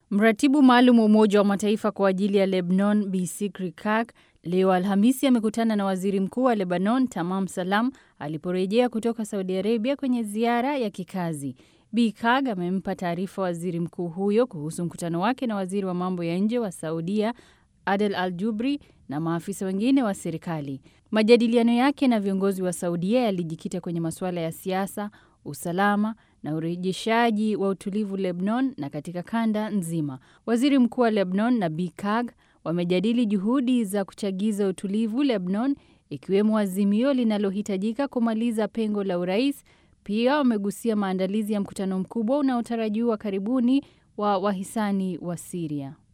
Mratibu maalum wa Umoja wa Mataifa kwa ajili ya Lebanon Bi Sikri Kak leo Alhamisi amekutana na waziri mkuu wa Lebanon Tamam Salam aliporejea kutoka Saudi Arabia kwenye ziara ya kikazi. Bi Kag amempa taarifa waziri mkuu huyo kuhusu mkutano wake na waziri wa mambo ya nje wa Saudia Adel Al Jubri na maafisa wengine wa serikali. Majadiliano yake na viongozi wa Saudia yalijikita kwenye masuala ya siasa, usalama na urejeshaji wa utulivu Lebanon na katika kanda nzima. Waziri mkuu wa Lebanon na Bi Kag wamejadili juhudi za kuchagiza utulivu Lebanon, ikiwemo azimio linalohitajika kumaliza pengo la urais. Pia wamegusia maandalizi ya mkutano mkubwa unaotarajiwa karibuni wa wahisani wa Siria.